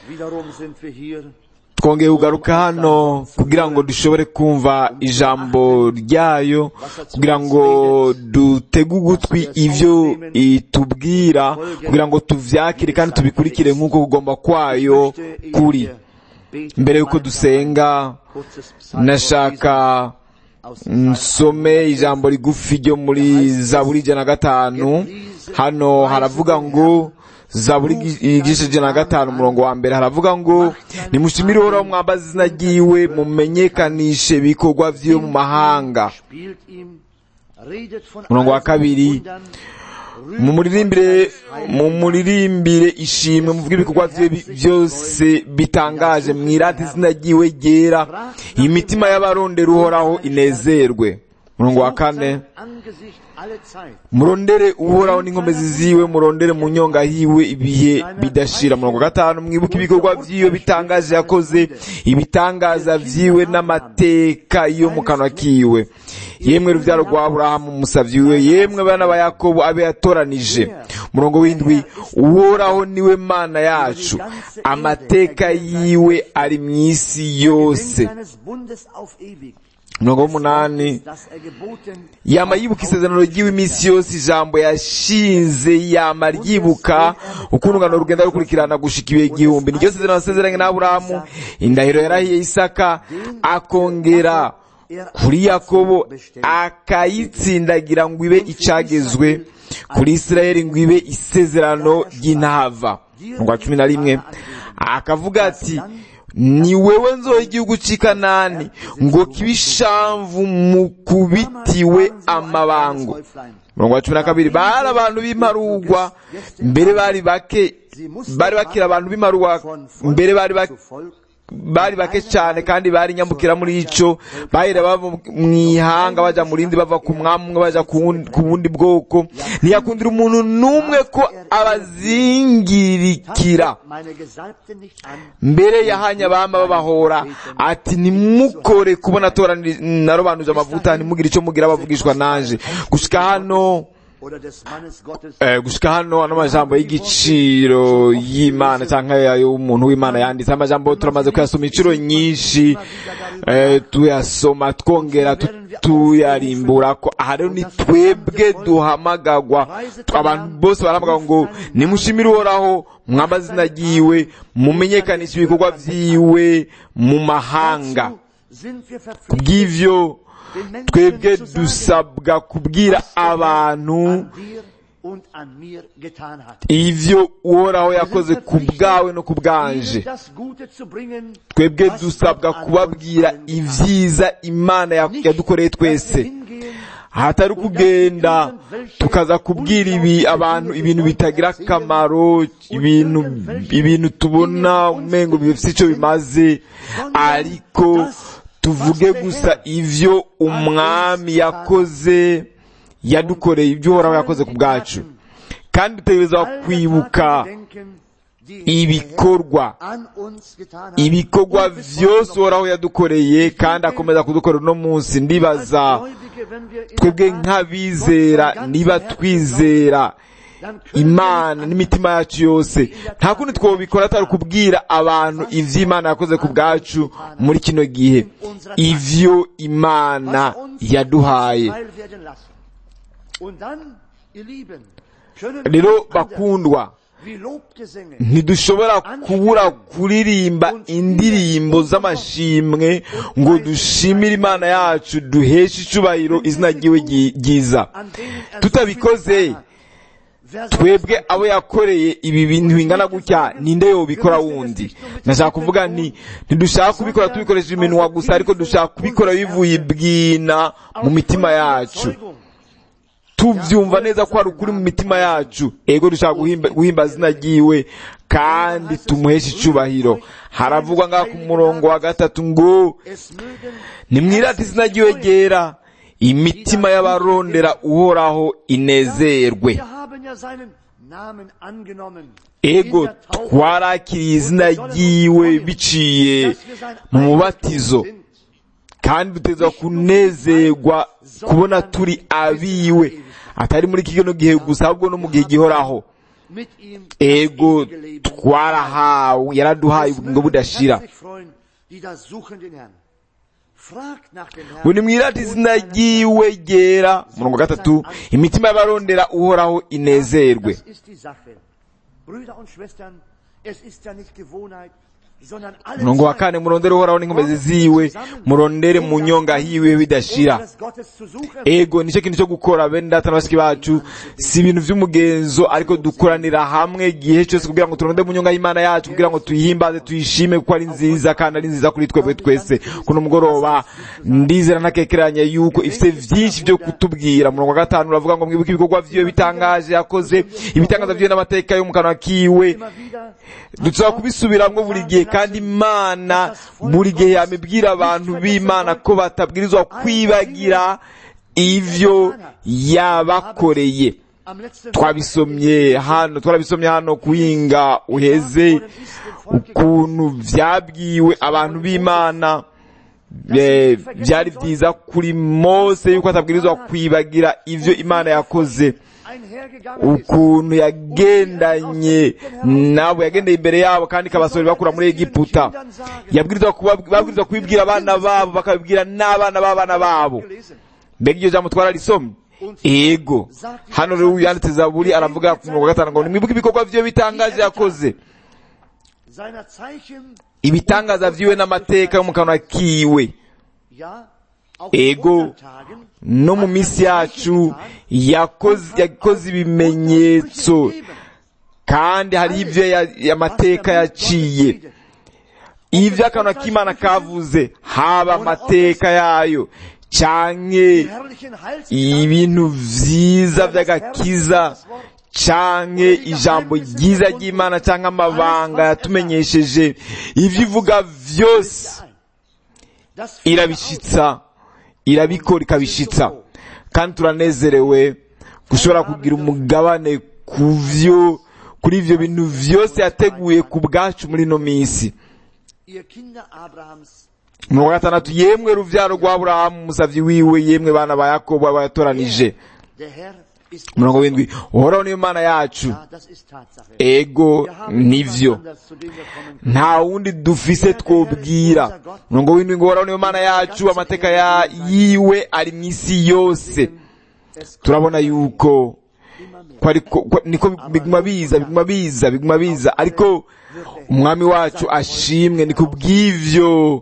Wiederum sind wir hier, twongeye kugaruka hano kugira ngo dushobore kumva ijambo ryayo kugira ngo dutege ugutwi ivyo itubwira kugira ngo tuvyakire kandi tubikurikire nk'uko kugomba kwayo kuri mbere y'uko dusenga nashaka nsome ijambo rigufi ryo muri zaburi ijana na gatanu hano haravuga ngo zaburi igice ijana na gatanu umurongo wa mbere haravuga ngo nimushimire uhoraho mwambaza izina ryiwe mumenyekanishe ibikorwa vyiwe mu mahanga umurongo wa kabiri mumuririmbire mumuririmbire ishimwe muvuge ibikorwa vyiwe byose bitangaje mwirate izina ryiwe ryera imitima y'abarondera uhoraho inezerwe umurongo wa kane murondere uhoraho n'inkomezi ziwe murondere mu nyonga hiwe ibihe bidashira murongo gatanu mwibuke ibikorwa vyiwe bitangaje yakoze ibitangaza vyiwe n'amateka yo mu kanwa kiwe yemwe ruvyaro rwa aburahamu umusavyi wiwe yemwe bana ba yakobo abe yatoranije murongo w'indwi uhoraho niwe mana yacu amateka yiwe ari mw'isi yose umurongo w'umunani yama yibuka isezerano ryiwe iminsi yose ijambo yashinze yama ryibuka ukuntu urungano rugenda rukurikirana gushika ibihe igihumbi niryo sezerano yasezeranye n'aburahamu indahiro yarahiye isaka akongera kuri yakobo akayitsindagira ngo ibe icagezwe kuri isirayeli ngo ibe isezerano ry'intava umurongo wa cumi na rimwe akavuga ati ni wewe nzoha igihugu cy'i kanani ngo kibe ishamvu mu kubitiwe amabango umurongo wa cumi na kabiri bari abantu b'imarugwa mbere bari bake bari bakira abantu b'imarugwa mbere bari bari bake cyane kandi bari nyambukira muri ico bahera bava mu ihanga baja mu rindi bava ku mwami umwe baja ku bundi bwoko ntiyakundira umuntu n'umwe ko abazingirikira mbere yahanye abama babahora ati nimukore kubona narobanuje amavuta ntimugire ico mugira bavugishwa nanje gushika hano gushika hano ano majambo y'igiciro y'imana cyangwa y'umuntu w'imana yanditse amajambo turamaze kuyasoma inshuro nyinshi tuyasoma twongera tuyarimbura ko aha rero ni twebwe duhamagagwa abantu bose barahamagagwa ngo nimushimire uhoraho mwamazina ryiwe mumenyekanishe ibikorwa vyiwe mu mahanga kubw'ivyo twebwe dusabwa kubwira abantu ivyo uhoraho yakoze ku bwawe no ku bwanje twebwe dusabwa kubabwira ivyiza imana yadukoreye twese hatari kugenda tukaza kubwira ibi abantu ibintu bitagira akamaro ibintu ibintu tubona umengo bifite icyo bimaze ariko tuvuge gusa ivyo umwami yakoze yadukoreye ibyo uhoraho yakoze ku bwacu kandi dutegereza kwibuka ibikorwa ibikorwa vyose uhoraho yadukoreye kandi akomeza kudukorera uno munsi ndibaza twebwe nk'abizera niba twizera imana n'imitima yacu yose nta kundi twobikora atari kubwira abantu ivy'imana yakoze ku bwacu muri kino gihe ivyo imana yaduhaye rero bakundwa ntidushobora kubura kuririmba indirimbo z'amashimwe ngo dushimire imana yacu duheshe icubahiro izina ryiwe ryiza tutabikoze twebwe abo yakoreye ibi bintu bingana gutya ninde yobikora wundi ndashaka kuvuga nti ntidushaka kubikora tubikoresheje iminwa gusa ariko dushaka kubikora bivuye ibwina mu mitima yacu tubyumva neza ko hari ukuri mu mitima yacu ego dushaka guhimba zina ryiwe kandi tumuheshe icubahiro haravugwa ngaha ku murongo wa gatatu ngo nimwirate izina ryiwe ryera imitima y'abarondera uhoraho inezerwe ego twarakiriye izina ryiwe biciye mu mubatizo kandi duteza kunezerwa kubona turi abiwe atari muri kino gihe gusa ahubwo no mu gihe gihoraho mit ihm ego das ewige Leben. twarahawe yaraduhaye Es ubugingo mögen budashira herzlich freuen, die da suchen den Herrn. Fragt nach dem Herrn. ngo nimwirate izina ryiwe ryera murongo wa gatatu imitima y'abarondera uhoraho inezerwe Das ist die Sache. Brüder und Schwestern, es ist ja nicht Gewohnheit, sondern alle murongo wa Zeit kane murondere uhoraho n'inkomezi ziwe murondere mu nyonga hiwe bidashira des Gottes zu suchen. ego nicyo kintu cyo gukora bene data na bashiki bacu si ibintu by'umugenzo ariko dukoranira hamwe igihe cyose kugira ngo turonde mu nyonga y'imana yacu kugira ngo tuyihimbaze tuyishime kuko ari nziza kandi ari nziza kuri twebwe twese kuno mugoroba ndizera ntakekeranya yuko ifite byinshi byo kutubwira murongo wa gatanu uravuga ngo mwibuke ibikorwa vyiwe bitangaje yakoze ibitangaza vyiwe n'amateka yo mu kanwa kiwe Immer wieder dushobora kubisubiramwo buri gihe kandi imana buri gihe yamibwira abantu b'imana ko batabwirizwa kwibagira ivyo yabakoreye am letzten twabisomye hano twarabisomye hano kuhinga uheze ukuntu vyabwiwe abantu b'imana eh, vyari vyiza kuri mose yuko atabwirizwa kwibagira ivyo imana yakoze einhergegangen ist. ukuntu yagendanye nabo yagendeye imbere yabo kandi ikabasohora bakura muri egiputa yabwirizwa kuba- babwirizwa kubibwira abana babo bakabibwira n'abana b'abana babo gelesen. mbega iryo jambo twararisomye ego hano rero yanditse zaburi aravuga ku murongo wa gatanu ngo nimwibuke ibikorwa vyiwe bitangaje yakoze Seiner Zeichen, ibitangaza vyiwe n'amateka yo mu kanwa kiwe ja, auch Ego. in unseren Tagen, no mu minsi yacu yakoze yakoze ibimenyetso kandi hariho ivyo ya- amateka yaciye ivyo akanwa k'imana kavuze haba amateka yayo canke die herrlichen Heils ibintu vyiza vy'agakiza canke ijambo ryiza ry'imana canke amabanga yatumenyesheje ivyo ivuga vyose das irabishitsa irabikora ikabishitsa kandi turanezerewe gushobora kugira umugabane ku vyo kuri ivyo bintu vyose yateguye ku bwacu muri ino minsi ihr Kinder Abrahams, umurongo wa gatandatu yemwe ruvyaro rwa aburahamu umusavyi wiwe yemwe bana ba yakobo abayatoranije der Herr ist umurongo w'indwi uhoraho niyo mana yacu Ja, das ist Tatsache. ego Wir haben niemand nivyo anders, zu dem wir kommen können. nta wundi dufise twobwira umurongo w'indwi ngo uhoraho niyo mana yacu amateka ya yiwe ari mw'isi yose Es turabona yuko immer mehr. ko ariko ko- niko biguma biza biguma biza biguma biza ariko umwami wacu ashimwe ni kubw'ivyo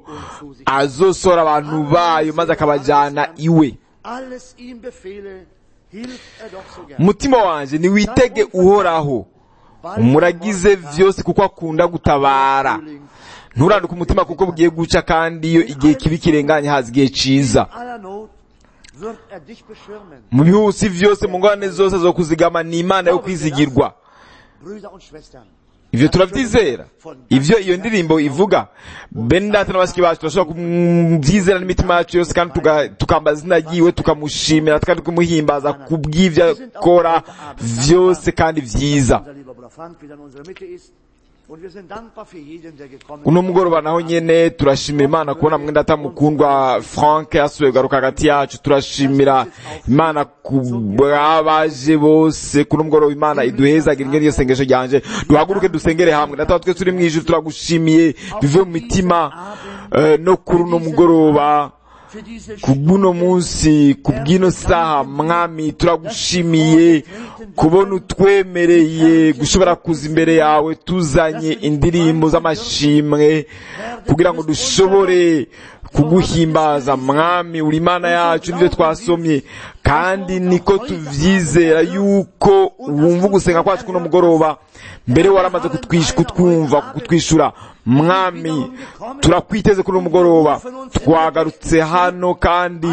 azosora abantu bayo maze akabajana iwe Alles ihm befehle, hilft er doch so gern. umutima wanje niwitege uhoraho umuragize vyose kuko akunda gutabara nturanduke umutima kuko bugiye guca kandi iyo igihe kibi kirenganye haza igihe ciza aller Not wird er dich beschirmen. mu bihusi vyose mu ngorane zose zo kuzigama ni imana yo kwizigirwa Brüder und Schwestern, ivyo turavyizera ivyo iyo ndirimbo ivuga bene data na bashiki bacu turashobora kuvyizera n'imitima yacu yose kandi tuga- tukambaza izina ryiwe tukamushimira kandi kumuhimbaza kubw'ivyo akora vyose kandi vyiza unser lieber Bruder Frank wieder in unserer Mitte ist. Und wir sind dankbar für jeden, der gekommen uno ist. mugoroba naho nyene turashimira imana kubona mwenda data mukundwa frank yasubiye kugaruka hagati yacu turashimira imana ku bw'abaje bose kuno mugoroba imana iduhezagira ingene iyo sengesho ryanje duhaguruke dusengere hamwe data wa twese turi mw'ijuru turagushimiye bive mu mitima eh, no kuri uno mugoroba Für diese kubw'uno munsi kubw'ino saha mwami turagushimiye kubona utwemereye gushobora kuza imbere yawe tuzanye indirimbo z'amashimwe kugira ngo dushobore kuguhimbaza mwami uri imana yacu nivyo twasomye kandi niko tuvyizera yuko wumva ugusenga kwacu kuno mugoroba mbere waramaze kutwish- kutwumva kutwishura mwami turakwiteze kuri uno mugoroba twagarutse hano kandi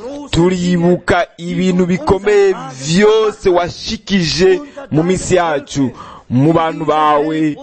turibuka ibintu bikomeye vyose washikije mu minsi yacu mu bantu bawe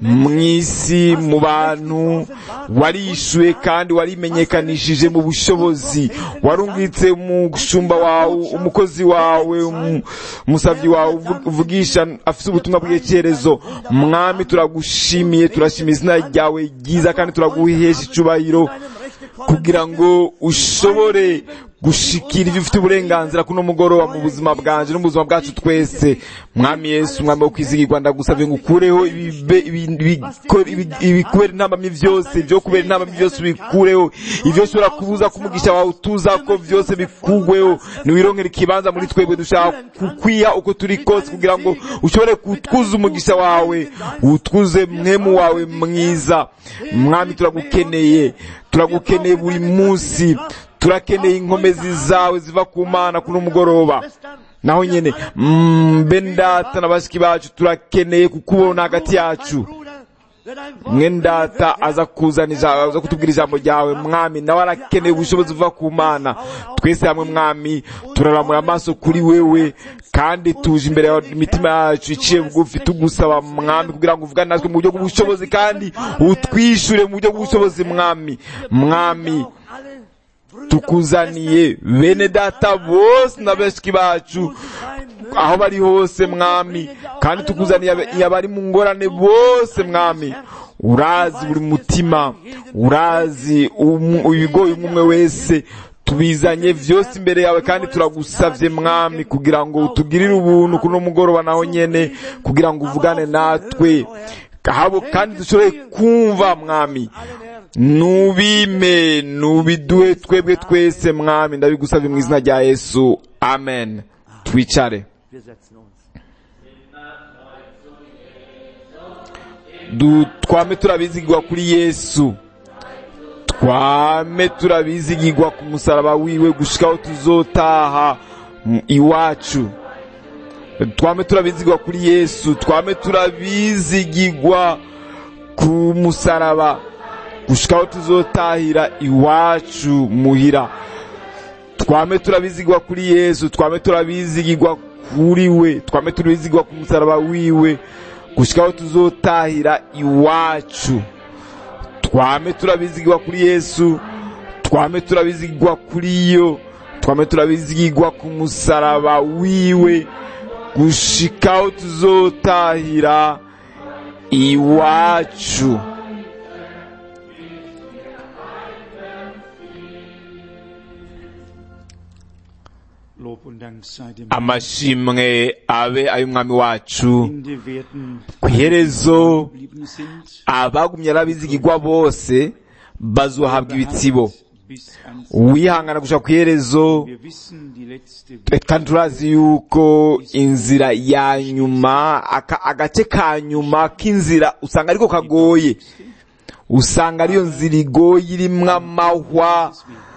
mw'isi mu bantu warishuye kandi warimenyekanishije mu bushobozi warungitse umushumba wawe umukozi wawe umu- umusavyi wawe uvu- uvugisha afise ubutumwa bw'icyerezo mwami turagushimiye turashima izina ryawe ryiza kandi turaguhesha icubahiro kugira ngo ushobore gushikira ibyo ufite uburenganzira kuno mugoroba mu buzima bwanje no mu buzima bwacu twese mwami yesu umwami wo kwizigirwa ndagusabye ngo ukureho ibibe- ibi- ibi- ibi- ibikubera intambamyi byose ibyo kubera intambamyi byose ubikureho ibyo ushobora kubuza ko umugisha wawe utuza ko byose bikugweho niwironkera ikibanza muri twebwe dushaka kukwiha uko turi kose kugira ngo ushobore kutwuza umugisha wawe utwuze mwemu wawe mwiza mwami turagukeneye turagukeneye buri munsi turakeneye inkomezi zawe ziva ku mana kuno mugoroba naho nyene mm, bene data na bashiki bacu turakeneye kukubona hagati yacu mwene data aza kuzana ijambo aza kutubwira ijambo ryawe mwami nawe arakeneye ubushobozi buva ku mana twese hamwe mwami turaramura amaso kuri wewe kandi tuje imbere yawe imitima yacu iciye bugufi tugusaba mwami kugira ngo uvugane natwe mu buryo bw'ubushobozi kandi utwishure mu buryo bw'ubushobozi mwami mwami tukuzaniye bene data bose na bashiki bacu aho bari hose mwami kandi tukuzaniye ab- abari mu ngorane bose mwami urazi buri mutima urazi umu- ibigoye umwe umwe wese tubizanye vyose imbere yawe kandi turagusavye mwami kugira ngo utugirire ubuntu kuno mugoroba naho nyene kugira ngo uvugane natwe habo kandi dushobore kumva mwami nubime nubiduhe twebwe twese mwami ndabigusabye mu izina rya yesu amen twicare Wir setzen uns. du twame turabizigirwa kuri yesu twame turabizigirwa ku musaraba wiwe gushikaho tuzotaha mu- iwacu twame turabizigirwa kuri yesu twame turabizigirwa ku musaraba gushikaho tuzotahira iwacu muhira twame turabizigirwa kuri yesu twame turabizigirwa kuri we twame turabizigirwa ku musaraba wiwe gushikaho tuzotahira iwacu twame turabizigirwa kuri yesu twame turabizigirwa kuri yo twame turabizigirwa ku musaraba wiwe gushikaho tuzotahira iwacu Lob und Dank sei dem amashimwe abe ay'umwami wacu Ende werden ku iherezo geblieben sind. abagumye arabizigirwa bose bazohabwa ibitsibo Bis ans uwihangana gushaka ku iherezo Wir wissen, die letzte eh, kandi turazi yuko inzira ya nyuma aka- agace ka nyuma k'inzira usanga ariko kagoye usanga ariyo nzira igoye irimwo amahwa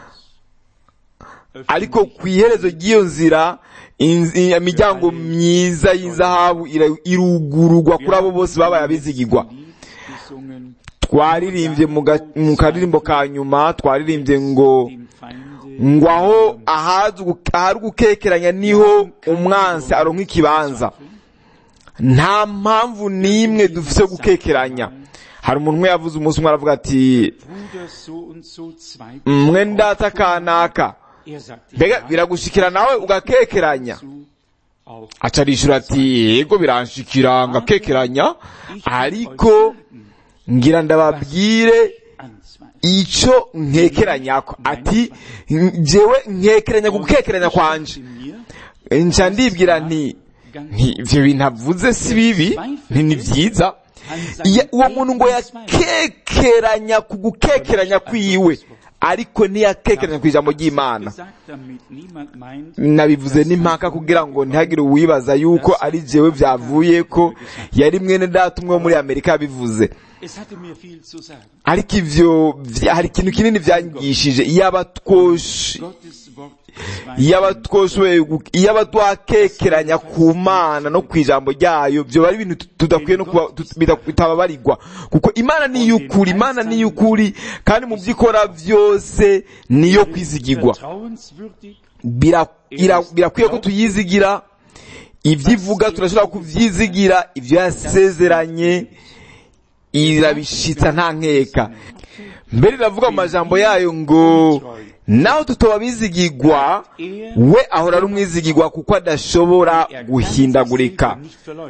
ariko ku iherezo ry'iyo nzira inzi- imiryango myiza y'inzahabu ira- irugururwa kuri abo bose babaye abizigirwa gesungen, twaririmbye mu ga- mu karirimbo ka nyuma twaririmbye ngo dem Feinde ngo aho ahazi ugu- ahari ugukekeranya niho umwansi aronka ikibanza nta mpamvu n'imwe dufise yo gukekeranya hari umuntu umwe yavuze umunsi umwe aravuga ati Bruder so und so zwei. mwe ndata kanaka Er sagte mbega ja, biragushikira nawe ugakekeranya zu, auch aca arishura ati yego biranshikira ngakekeranya ariko ngira ndababwire anzweifeln. ico nkekeranyako ati jewe nkekeranya gukekeranya kwanje Mir nca ndibwira nti nti ivyo bintu avuze si bibi nti ni vyiza Iya- uwo muntu ngo yakekeranya ku gukekeranya kwiwe ariko ntiyakekeranya ku ijambo ry'imana gesagt, damit niemand meint, nabivuze n'impaka kugira ngo ntihagire uwibaza yuko ari jewe vyavuye ko yari mwene data umwe wo muri amerika yabivuze es hatte mir viel zu sagen. ariko ivyo vya- hari ikintu kinini vyanyigishije iyaba twosh Gottes Wort iyaba twoshoboye gu- iyaba twakekeranya ku mana no ku ijambo ryayo vyoba ari ibintu tut- tudakwiye no kuba tut- bita- bitababarirwa kuko imana ni iy'ukuri imana ni iy'ukuri kandi mu vyo ikora vyose niyo kwizigirwa vertrauenswürdig Bira- ira- birakwiye ko tuyizigira ivyo ivuga turashobora kuvyizigira ivyo yasezeranye irabishitsa nta nkeka mbere iravuga mu majambo yayo ngo naho tutoba bizigirwa we ahora ari umwizigirwa kuko adashobora er kann guhindagurika sich selber nicht verleugnen.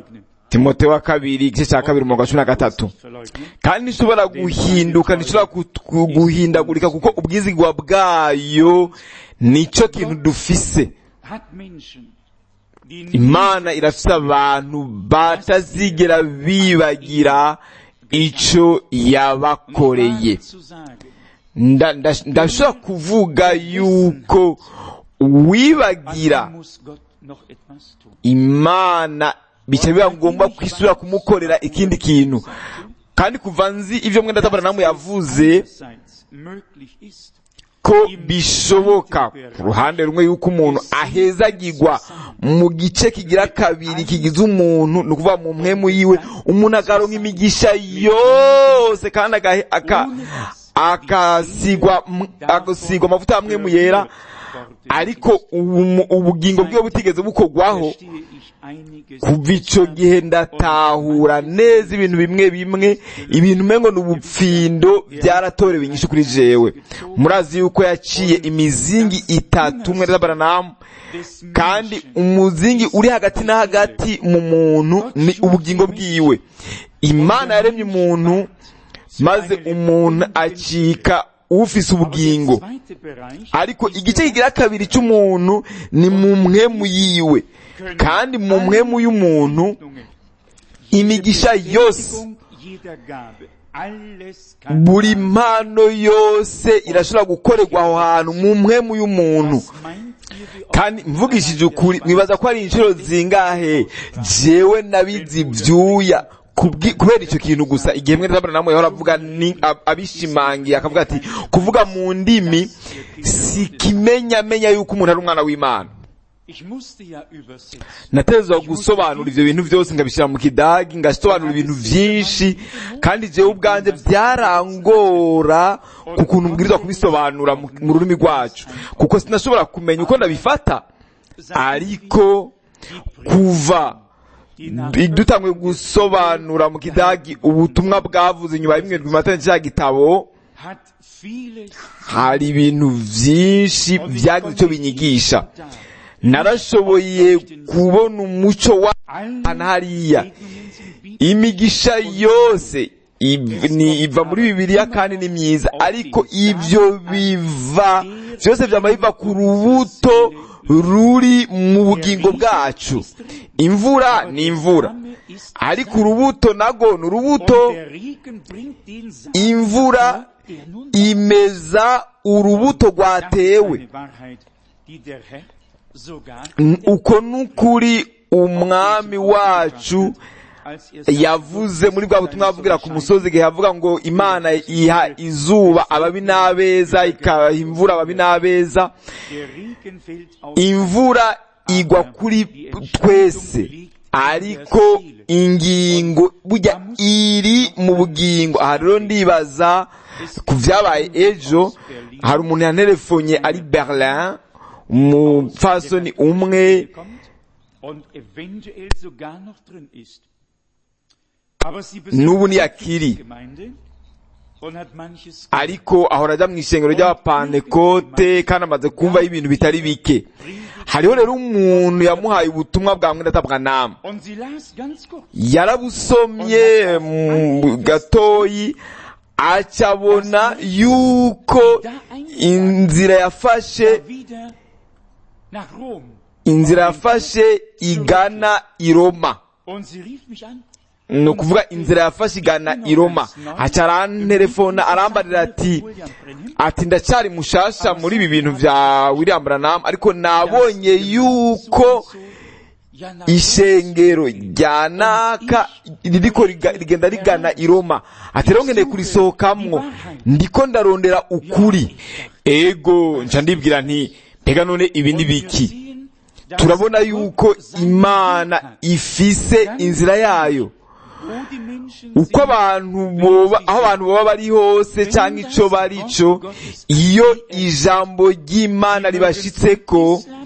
timote wa kabiri igice cya kabiri umurongo wa cumi na gatatu kandi ntishobora guhinduka ntishobora guhindagurika kuko ubwizigwa bwayo nicyo kintu dufise imana irafise abantu batazigera bibagira icyo yabakoreye ndashobora kuvuga yuko wibagira imana bica biba ngombwa kwisubira kumukorera ikindi kintu kandi kuva nzi ibyo mwenda tabara namwe yavuze ko bishoboka ku ruhande rumwe yuko umuntu ahezagirwa mu gice kigira kabiri kigize umuntu ni ukuvuga mu mwemu yiwe umuntu akaronka imigisha yose kandi akasigwa amavuta ya mwemu yera ariko ubugingo bwiwe butigeze bukorwaho kuva icyo gihe ndatahura neza ibintu bimwe bimwe ibintu umengo ni ubupfindo byaratorewe inyinshi kuri jewe murazi yuko yaciye imizingi itatu umwe n'abaranamu kandi umuzingi uri hagati na hagati mu muntu ni ubugingo bwiwe imana yaremye umuntu maze umuntu acika ufise ubugingo ariko igice kigira kabiri cy'umuntu ni mu mwemu yiwe kandi mu mwemu y'umuntu imigisha yose buri mpano yose irashobora gukorerwa aho hantu mu mwemu y'umuntu kandi mvugishije ukuri mwibaza ko ari inshuro zingahe jewe nabizi ibyuya kubera icyo kintu gusa igihe mwe ndabona namwe yahora avuga ni abishimangiye akavuga ati kuvuga mu ndimi si kimenyamenya yuko umuntu ari umwana w'imana natezwa gusobanura ibyo bintu byose ngabishyira mu kidagi ngasobanura ibintu byinshi kandi jewe ubwanjye byarangora ku kuntu mbwirizwa kubisobanura mu rurimi rwacu kuko sinashobora kumenya uko ndabifata ariko kuva dutangwe gusobanura mu kidagi ubutumwa bwavuze inyuma y'imwe rw'imatana cya gitabo hari ibintu byinshi byagize icyo binyigisha narashoboye kubona umuco wa hariya imigisha yose iva muri bibiliya kandi ni myiza ariko ibyo biva byose byaba biva ku rubuto ruri mu bugingo bwacu imvura ni imvura ariko urubuto nago ni urubuto imvura imeza urubuto rwatewe uko n'ukuri umwami wacu yavuze muri bwa butumwa avugira ku musozi igihe yavuga ngo imana iha izuba ababi n'abeza ikaha imvura ababi n'abeza imvura igwa kuri twese ariko ingingo burya iri mu bugingo aha rero ndibaza ku byabaye ejo hari umuntu yanterefonye ari berlin umupfasoni umwe n'ubu ntiyakiri ariko ahora ajya mu ishengero ry'abapantekote kandi amaze kumvaho ibintu bitari bike hariho rero umuntu yamuhaye ubutumwa bwa mwendatabwa nama yarabusomye gatoyi acabona yuko inzira yafashe inzira yafashe igana i roma ni ukuvuga inzira yafashe igana i roma haca arantelefona arambarira ati ati ndacyari mushasha muri ibi bintu bya william branham ariko nabonye yuko ishengero rya naka ririko rigenda rigana i roma ati rero ngendeye kurisohokamwo ndiko ndarondera ukuri ego nca ndibwira nti mbega none ibi ni biki turabona yuko imana ifise inzira yayo uko abantu boba aho abantu baba bari hose cyangwa icyo bari cyo iyo ijambo ry'imana ribashitseko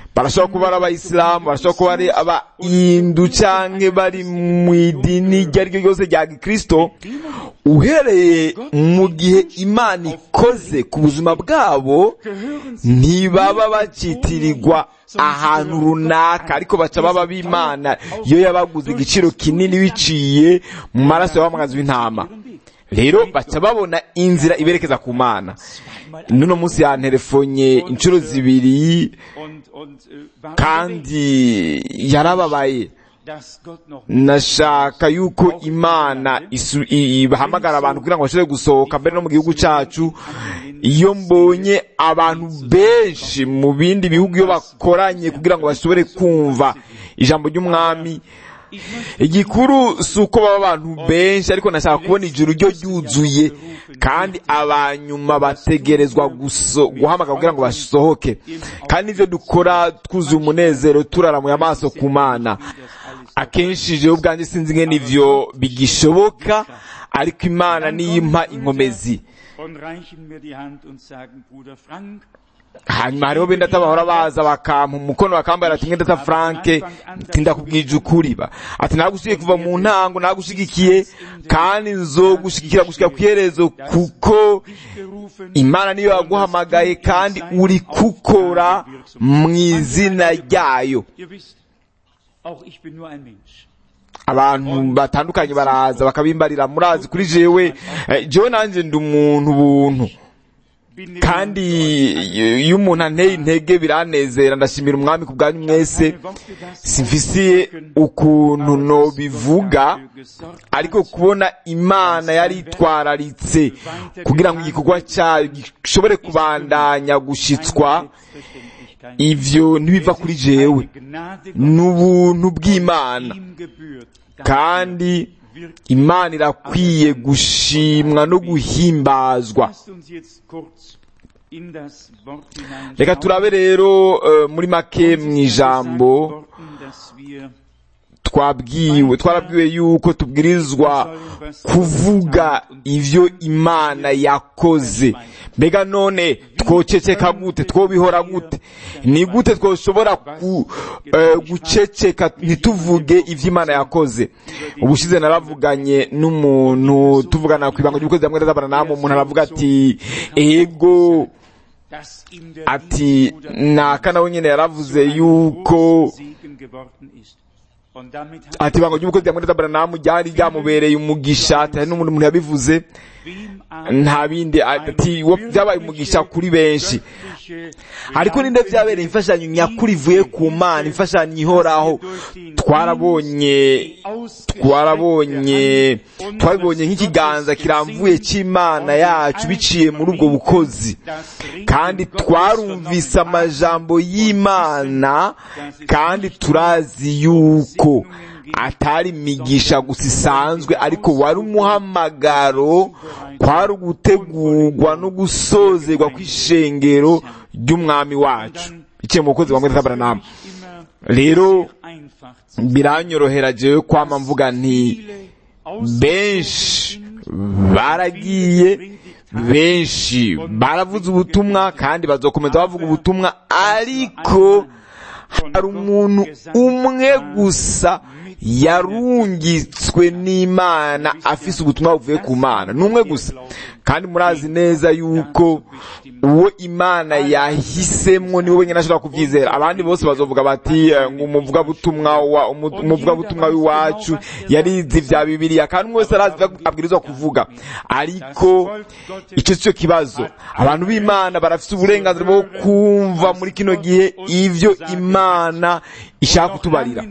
barashobora kuba ari abayisilamu barashobora kuba ari abahindu canke bari mu idini iryo ari ryo ryose rya gikristo uhereye mu gihe imana ikoze ku buzima bwabo ntibaba bacitirirwa ahantu runaka ariko baca baba b'imana iyo yabaguze igiciro kinini biciye mu maraso y'abamwazi w'intama rero baca babona inzira iberekeza ku mana n'uno munsi yanterefonye inshuro zibiri und, und äh, war kandi yarababaye dass Gott noch nashaka yuko imana isu- i- ibahamagara abantu kugira ngo bashobore gusohoka mbere no mu gihugu cyacu iyo mbonye abantu benshi mu bindi bihugu iyo bakoranye kugira ngo bashobore kumva ijambo ry'umwami igikuru si uko baba abantu benshi ariko nashaka kubona ijuru ryo ryuzuye kandi abanyuma bategerezwa guso- guhamagara kugira ngo basohoke kandi ibyo dukora twuzuye umunezero turaramuye amaso ku mana akenshi jewe ubwanjye sinzi ngene ivyo bigishoboka ariko imana niyo impa inkomezi und reichen mir die Hand und sagen, Bruder Frank, hanyuma hariho benda bahora baza bakampa umukono bakambara ati ngenda ta franke tindakubwije ukuri ba ati nagushigikiye kuva mu ntango nagushigikiye kandi nzogushigikira gushika kwiherezo kuko gerufen, imana niyo yaguhamagaye kandi uri gukora mu izina ryayo ihr wisst, auch ich bin nur ein Mensch. abantu batandukanye baraza bakabimbarira murazi kuri jewe eh, jewe nanjye ndi umuntu buntu Bin dem kandi iyo umuntu anteye intege biranezera ndashimira umwami ku bwanyu mwese simfisiye ukuntu nobivuga ariko kubona imana yari itwararitse kugira ngo igikorwa cyayo gishobore kubandanya gushitswa ivyo ntibiva kuri jewe ni ubuntu bw'imana kandi imana irakwiye gushimwa no guhimbazwa reka turabe rero eh, muri make mu ijambo twabwiwe twarabwiwe yuko tubwirizwa kuvuga ivyo imana yakoze mbega none twoceceka gute twobihora gute ni gute twoshobora ku, eh, guceceka ntituvuge ivyo imana yakoze ubushize naravuganye n'umuntu tuvugana ku ibanga ry'ubukozi hamwe n'abaranamu umuntu aravuga ati ego ati naka nawe nyene yaravuze yuko ati ibanga ry'umukozi hamwe n'abaranamu ryari ryamubereye umugisha ati hari n'umuntu muntu yabivuze nta bindi ati wo byabaye umugisha kuri benshi ariko ninde byabereye imfashanyo nyakuri ivuye ku mana imfashanyo ihoraho twarabonye twarabonye twabibonye nk'ikiganza kiramvuye cy'imana yacu biciye muri ubwo bukozi kandi twarumvise amajambo y'imana kandi turazi yuko atari imigisha gusa isanzwe ariko wari umuhamagaro kwari ugutegurwa no gusozerwa kw'ishengero ry'umwami wacu biciye mu bukozi bwa mwezi rero biranyorohera jewe kwama mvuga nti benshi baragiye benshi baravuze ubutumwa kandi bazokomeza bavuga ubutumwa ariko hari umuntu umwe gusa yarungitswe n'imana afise ubutumwa buvuye ku mana ni umwe gusa kandi murazi neza yuko uwo imana yahisemwo niwe wenyine ashobora kubyizera abandi bose bazovuga bati eh, ngo umuvugabutumwa wa umu- umuvugabutumwa w'iwacu yarize vya bibiliya kandi umwe wese arazi ivyo abwirizwa kuvuga ariko icyo si cyo kibazo abantu b'imana barafise uburenganzira bwo kumva muri kino gihe ivyo imana ishaka kutubarira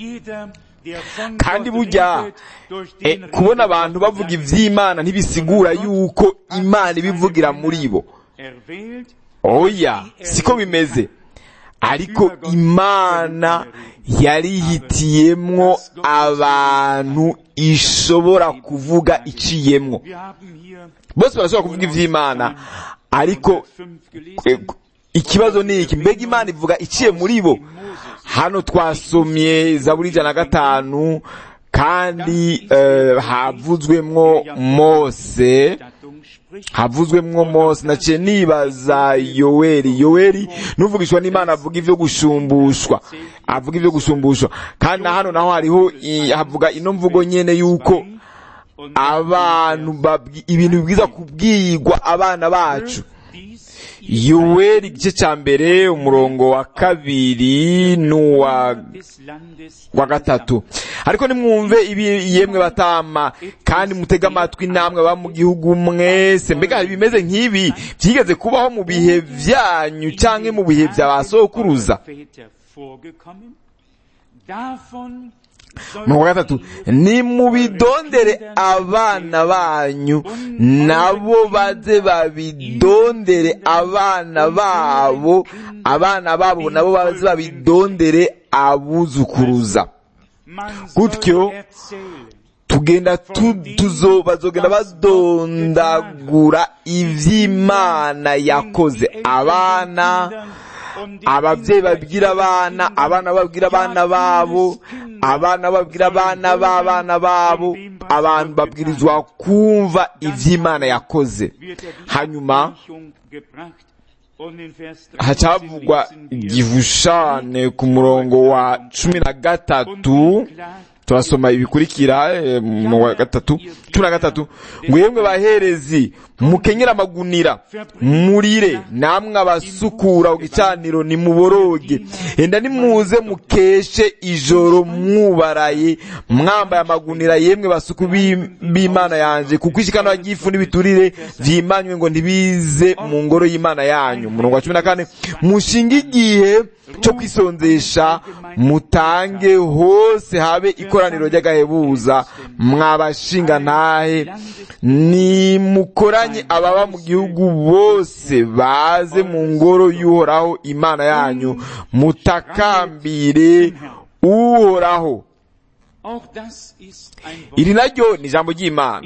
kandi burya eh, kubona abantu bavuga ivy'imana ntibisigura yuko imana ibivugira muri bo oya siko bimeze ariko imana yarihitiyemwo abantu ishobora kuvuga iciyemwo bose barashobora kuvuga ivy'imana ariko eh, ikibazo ni iki mbega imana ivuga iciye muri bo hano twasomye zaburi ijana na gatanu kandi eh, havuzwemwo mose havuzwemwo mose naciye nibaza yoweri yoweri n'uvugishwa n'imana avuga ivyo gushumbushwa avuga ivyo gushumbushwa kandi na hano naho hariho i- havuga ino mvugo nyene yuko abantu babwi- ibintu bibwiza kubwirwa abana bacu yoweri igice ca mbere umurongo wa kabiri n'uwa wa gatatu ariko nimwumve ibi yemwe batama kandi mutege amatwi namwe ba mu gihugu mwese mbega hari ibimeze nk'ibi byigeze kubaho mu bihe vyanyu canke mu bihe vya ba sokuruza umurongo wa gatatu nimubidondere abana banyu nabo baze babidondere abana babo abana babo nabo baze babidondere abuzukuruza Gutyo, tugenda tu, tuzo bazogenda badondagura ivy'imana yakoze abana abavyeyi babwira abana abana babwira abana babo abana babwira abana b'abana babo abantu babwirizwa kumva ivy'imana yakoze hanyuma hacavugwa igihushane ku murongo wa cumi na gatatu turasoma ibikurikira eh, mu wa gatatu cumi na gatatu ngo yemwe baherezi mukenyere amagunira murire namwe abasukura ku gicaniro nimuboroge enda nimuze mukeshe ijoro mwubaraye mwambaye amagunira yemwe basuku bi- b'imana yanje kuko ishikano ry'ifu n'ibiturire vyimanywe ngo ntibize mu ngoro y'imana yanyu umurongo wa cumi na kane mushinge igihe cyo kwisonzesha mutange hose habe ikoraniro ry'agahebuza mwabashinga ntahe nimukoranye ababa mu gihugu bose baze mu ngoro y'uhoraho imana yanyu mutakambire uhoraho iri naryo ni ijambo ry'imana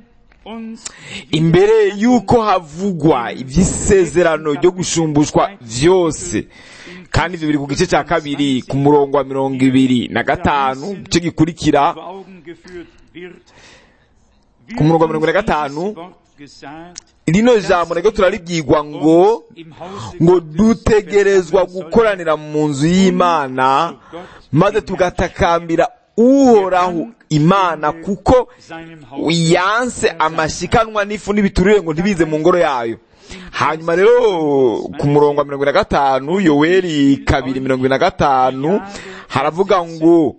imbere y'uko havugwa iby'isezerano ryo gushumbushwa vyose kandi ivyo biri ku gice cya kabiri ku murongo wa mirongo ibiri na gatanu igice gikurikira ku murongo wa mirongo ine na gatanu rino jambo naryo turaribwirwa ngo ngo dutegerezwa gukoranira mu nzu y'imana maze tugatakambira uhoraho imana kuko yanse amashikanwa n'ifu n'ibiturire ngo ntibize mu ngoro yayo hanyuma rero ku murongo wa mirongo ine na gatanu yoweri kabiri mirongo ine na gatanu haravuga ngo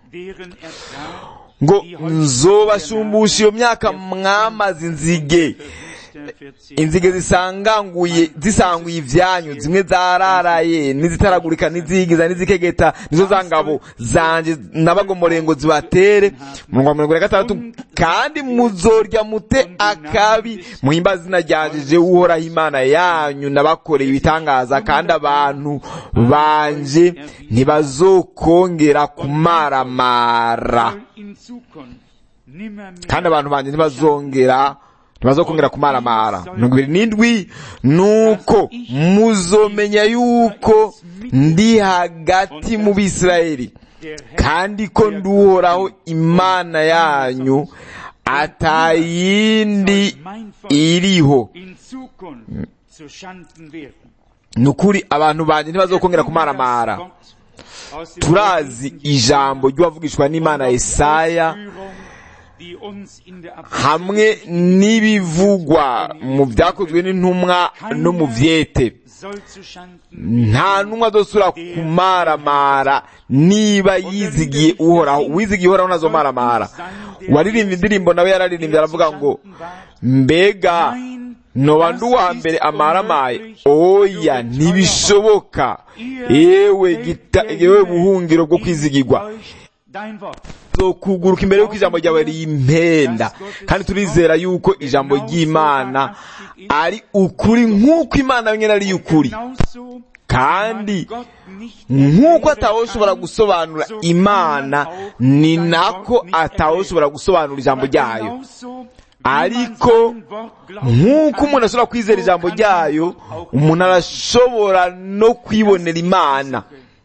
ngo nzobashumbusha iyo myaka mwamaze inzige inzige zisanganguye zisanguye ivyanyu zimwe zararaye n'izitaragurika n'izigiza n'izikegeta nizo za ngabo zanje nabagomoreye ngo zibatere murongo wa mirongo ine na gatandatu kandi muzorya mute akabi muhimba zina ryanje uhoraho imana yanyu nabakoreye ibitangaza kandi abantu banje ntibazokongera kumaramara kandi abantu banje ntibazongera ntibazokongera kumaramara mirongo ibiri n'indwi nuko muzomenya yuko ndi hagati mu bisirayeli kandi ko nduhoraho imana yanyu atayindi iriho ni ukuri abantu banjye ntibazokongera kumaramara turazi ijambo ry'uwavugishwa n'imana Yesaya hamwe n'ibivugwa mu byakozwe n'intumwa no mu vyete nta ntumwa azosura kumaramara niba yizigiye uhoraho uwizigiye uhoraho ntazomaramara uwaririmbye indirimbo nawe yararirimbye aravuga ngo mbega noba ndi uwa mbere amaramaye oya ntibishoboka yewe gita yewe buhungiro bwo kwizigirwa kuguruka imbere y'uko ijambo ryawe rimpenda kandi turizera yuko ijambo ry'imana ari ukuri nk'uko imana yonyine ari ukuri kandi nk'uko atawoshobora gusobanura imana ni nako atawoshobora gusobanura ijambo ryayo ariko nk'uko umuntu ashobora kwizera ijambo ryayo umuntu arashobora no kwibonera imana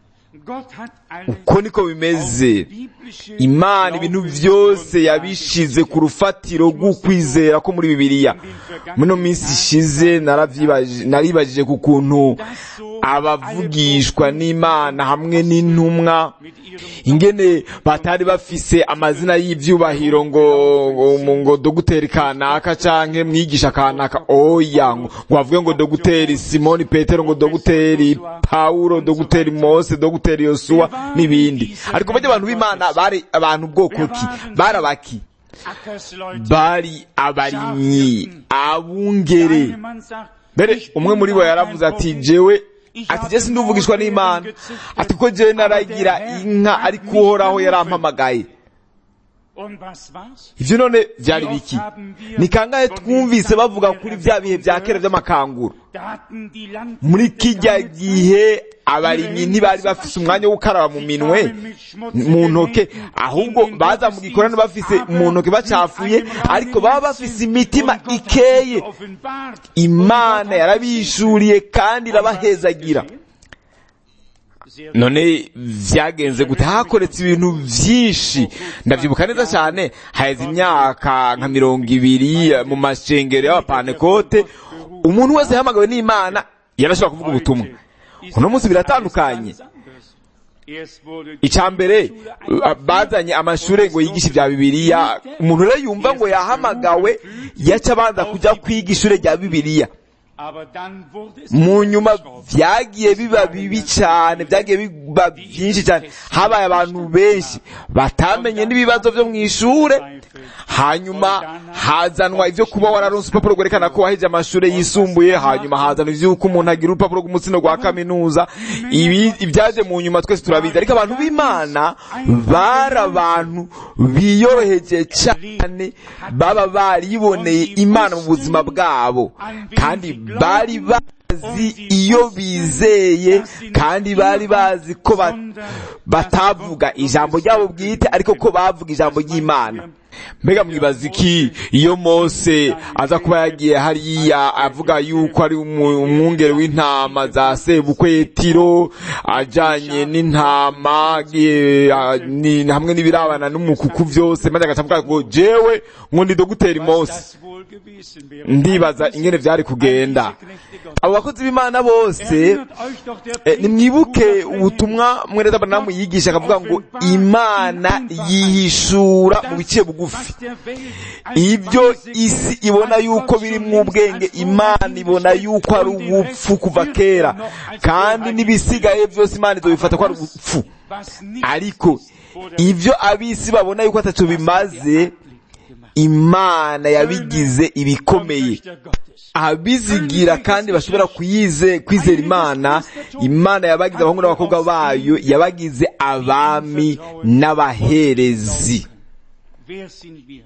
Gott hat alle uko niko bimeze biblische imana ibintu byose yabishize ku rufatiro rw'ukwizera ko muri bibiliya muno minsi ishize naravyibaje- naribajije ku kuntu abavugishwa n'imana hamwe n'intumwa mit ihrem ingene batari bafise amazina y'ivyubahiro ngo ngo, ngo doguteri kanaka canke mwigisha kanaka oya ngo ngo bavuge ngo doguteri simoni petero ngo doguteri paulo doguteri mose doguteri yosuwa n'ibindi ariko bajya abantu b'imana bari abantu bwoko ki bari abaki Ackersleute. bari abarimyi abungere Der eine Mann sagt, mbere ich umwe bin muri bo gar yaravuze kein ati Prophet. jewe ati je sinduvugishwa n'imana ati ko jewe naragira inka ariko uhoraho yarampamagaye Und was war's? ivyo none vyari biki ni kangahe twumvise bavuga kuri vya bihe vya kera vy'amakanguru Da hatten die Landwirte muri kijya keine Zeit, gihe abarimyi ntibari bafise umwanya wo gukaraba mu minwe mu ntoke ahubwo baza mu gikorano bafise mu ntoke bacafuye ariko baba bafise imitima Und Gott hat ikeye sich offenbart. imana yarabishuriye kandi irabahezagira Sehr none vyagenze gute hakoretse ibintu vyinshi ndavyibuka neza cyane haheze imyaka nka mirongo ibiri eh, mu mashengero y'abapantekote umuntu wese yahamagawe n'imana yarashobora kuvuga ubutumwa uno munsi biratandukanye Erst wurde icya mbere uh, bazanye amashure ngo yigishe ibya bibiliya umuntu rero yumva ngo yahamagawe yaca abanza kujya kwiga ishure rya bibiliya aber dann wurde es mu nyuma vyagiye biba bibi cyane vyagiye biba byinshi cyane habaye abantu benshi batamenye n'ibibazo vyo mu ishure hanyuma hazanwa ivyo kuba wararonse urupapuro rwerekana ko waheje amashure yisumbuye hanyuma hazanwa ivy'uko umuntu agira urupapuro rw'umutsino rwa kaminuza ibi ibyaje mu nyuma twese turabizi ariko abantu b'imana bari abantu biyoroheje cyane baba bariboneye imana mu buzima bwabo kandi bari bazi iyo bizeye kandi bari bazi ko ba- batavuga ijambo ryabo bwite ariko ko bavuga ijambo ry'imana mbega mwibaza iki iyo mose aza kuba yagiye hariya avuga yuko ari umu- umwungere w'intama za sebukwe tiro ajanye n'intama agiye, ah, ni- hamwe n'ibirabana n'umukuku vyose maze agaca avuga ngo jewe ngo ndi doguteri mose das wohl gewesen wäre. ndibaza ingene vyari kugenda abo bakozi b'imana bose Erinnert euch doch der Eh, nimwibuke Bruder Branham. ubutumwa mwene abanamu yigisha akavuga ngo imana yihishura mu biciye bugufi Was der Welt als ibyo Weise isi gilt, ibona als yuko Gott biri schon mu längst bwenge als imana Vorbild ibona gestellt yuko ari und den ubupfu Rest kuva wird kera er noch als kandi Wahrheit n'ibisigaye byose imana izobifata ko ari Aber das, ubupfu was nicht ariko ist vor der ibyo abisi babona yuko ataco bimaze Welt gemacht. imana yabigize ibikomeye Töchter Gottes. abizigira kandi bashobora kuyize kwizera imana imana yabagize abahungu n'abakobwa bayo yabagize abami n'abaherezi Wer sind wir?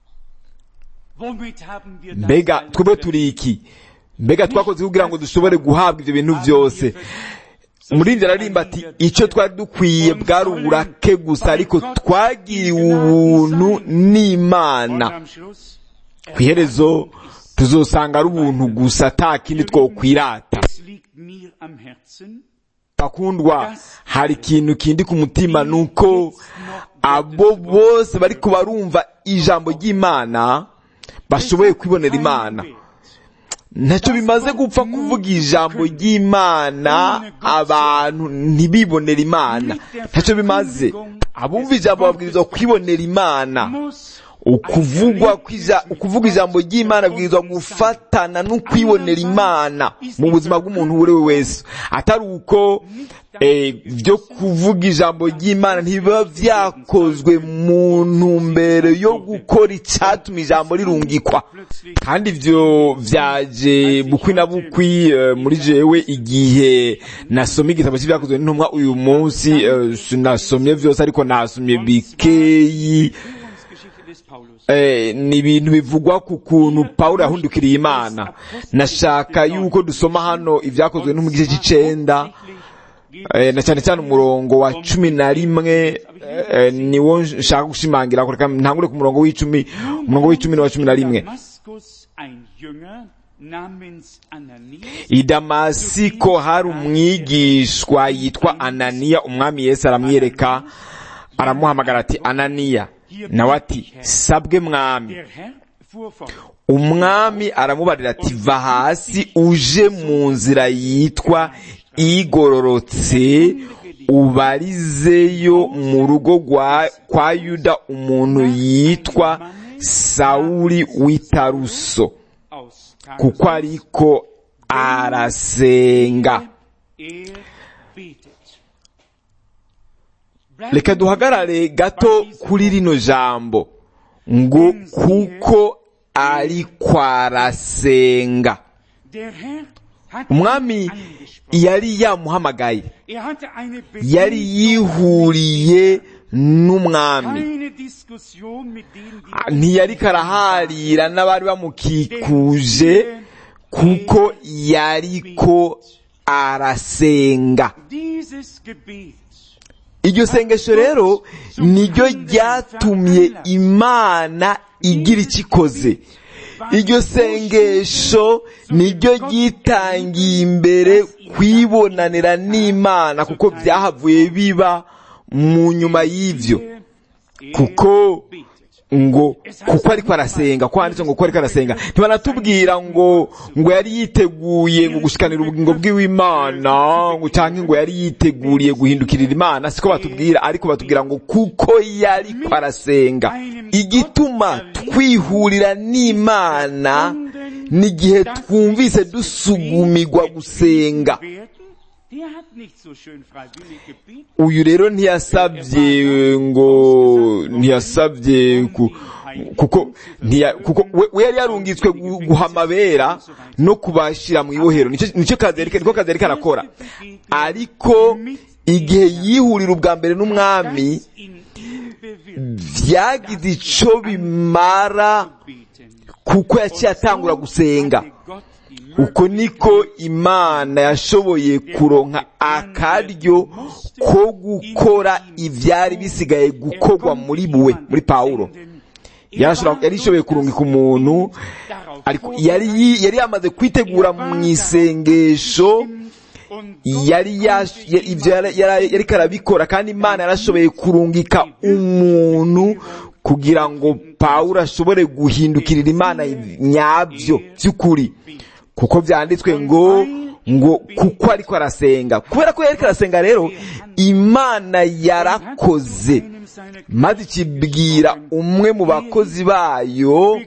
Womit haben wir das mbega alles twebwe verdient? turi iki mbega twakoze kugira ngo dushobore guhabwa ibyo bintu byose umuririmbyi ararimba ati icyo twari dukwiye bwari uburake gusa ariko twagiriwe ubuntu n'imana Und am Schluss, ku iherezo tuzosanga ari ubuntu gusa ata kindi twokwirata es liegt mir am Herzen, bakundwa hari ikintu kindi ku mutima nuko abo bose bariko barumva ijambo ry'imana bashoboye kwibonera imana ntacyo bimaze gupfa kuvuga ijambo ry'imana abantu ntibibonere imana ntacyo bimaze abumva ijambo babwirizwa kwibonera imana muss ukuvugwa kw'ija- ukuvuga ijambo ry'imana bwirizwa gufatana no kwibonera imana mu buzima bw'umuntu uwo ari we wese atari uko eh, byo kuvuga ijambo ry'imana ntibiba vyakozwe mu ntumbero yo gukora icatuma ijambo rirungikwa kandi ivyo vyaje bukwi na bukwi eh, muri jewe igihe nasomye igitabo c'ivyakozwe n'intumwa uyu munsi eh, sinasomye vyose ariko nasomye bikeyi Geschichte des Paulus. Eh, ni ibintu bivugwa ku kuntu pawulo yahundukiriye imana nashaka yuko dusoma hano ibyakozwe no mu gice c'icenda eh, na cyane cyane umurongo wa cumi na rimwe eh, niwo nshaka gushimangira reka ntangure ku murongo w'icumi umurongo w'icumi n'uwa cumi na rimwe Damaskus ein Jünger namens Ananias i damasiko hari umwigishwa yitwa ananiya umwami yesu aramwiyereka aramuhamagara ati ananiya nawe ati sabwe mwami Der Herr fuhr fort. umwami aramubarira ati va hasi uje mu nzira yitwa igororotse ubarizeyo mu rugo rwa- kwa yuda umuntu yitwa sawuli w'itaruso Aus kuko ariko arasenga er betet. reka duhagarare gato kuri rino jambo ngo kuko ariko arasenga Der Herr hat umwami ihn angesprochen. yari yamuhamagaye Er hatte eine yari yihuriye n'umwami keine Diskussion mit denen, die Ah, ntiyariko araharira n'abari bamukikuje kuko yariko arasenga dieses Gebet iryo sengesho rero niryo ryatumye imana igira icyo ikoze iryo sengesho niryo ryitangiye imbere kwibonanira n'imana kuko byahavuye biba mu nyuma y'ibyo er kuko betet. ngo kuko ariko arasenga ko handitse ngo kuko ariko arasenga ntibanatubwira ngo ngo yari yiteguye ngo gushikanira ubugingo bw'imana ngo cyangwa ngo yari yiteguriye guhindukirira imana siko batubwira ariko batubwira ngo kuko yariko arasenga igituma twihurira n'imana n'igihe twumvise dusugumirwa gusenga Werden, der hat nicht so schön freiwillig gebetet. uyu rero ntiyasabye ngo ntiyasabye ku, kuko ntiya, kuko we, we yari yarungitswe gu- guha amabera no kubashira mu ibohero nicyo nicyo kazi yariko niko kazi yariko arakora ariko igihe yihurira ubwa mbere n'umwami Das in ihm bewirkt vyagize ico bimara beten. kuko yaciye atangura gusenga Hatte Gott die uko niko imana yashoboye kuronka akaryo ko gukora ivyari bisigaye gukorwa muri buwe muri pawulo yarashobora yari ishoboye kurungika umuntu ariko yari yi- yari yamaze kwitegura mu isengesho yari yash- ya- ivyo yari- yari- yariko arabikora kandi imana yarashoboye kurungika umuntu kugira ngo pawulo ashobore guhindukirira imana nyabyo by'ukuri kuko byanditswe ngo ngo kuko ariko arasenga kubera ko yariko arasenga rero imana yarakoze maze ikibwira umwe mu bakozi bayo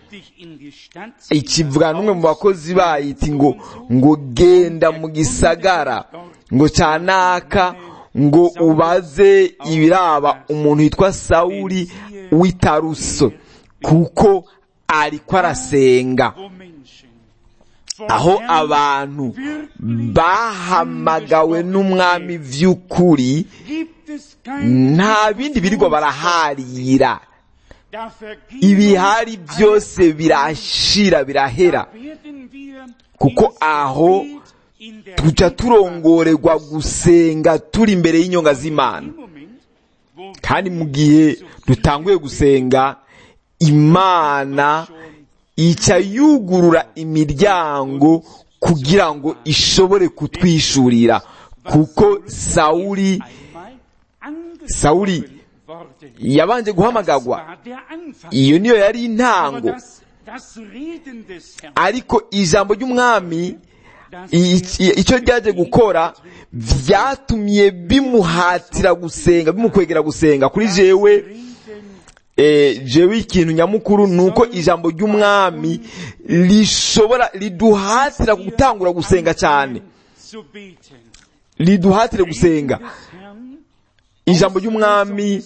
ikivuga n'umwe mu bakozi bayo iti ngo ngo genda mu gisagara ngo cyanaka ngo ubaze ibiraba umuntu witwa sawuli w'itaruso kuko ariko arasenga aho abantu bahamagawe n'umwami vy'ukuri nta bindi birirwa baraharira ibihari byose birashira birahera kuko aho tuca turongorerwa gusenga turi imbere y'inyonga z'imana kandi mu gihe dutanguye gusenga imana ica yugurura imiryango kugira ngo ishobore kutwishurira kuko sawuli sawuli yabanje guhamagagwa iyo niyo yari intango ariko ijambo ry'umwami icyo ryaje gukora byatumye bimuhatira gusenga bimukwegera gusenga kuri jewe jewe ikintu nyamukuru ni uko ijambo ry'umwami rishobora riduhatira gutangura gusenga cyane riduhatire gusenga ijambo ry'umwami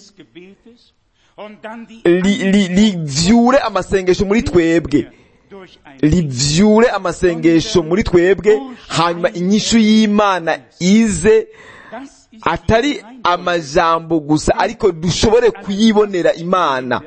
rivyure amasengesho muri twebwe rivyure amasengesho muri twebwe hanyuma inyishu y'imana ize atari amajambo gusa ariko dushobore kuyibonera imana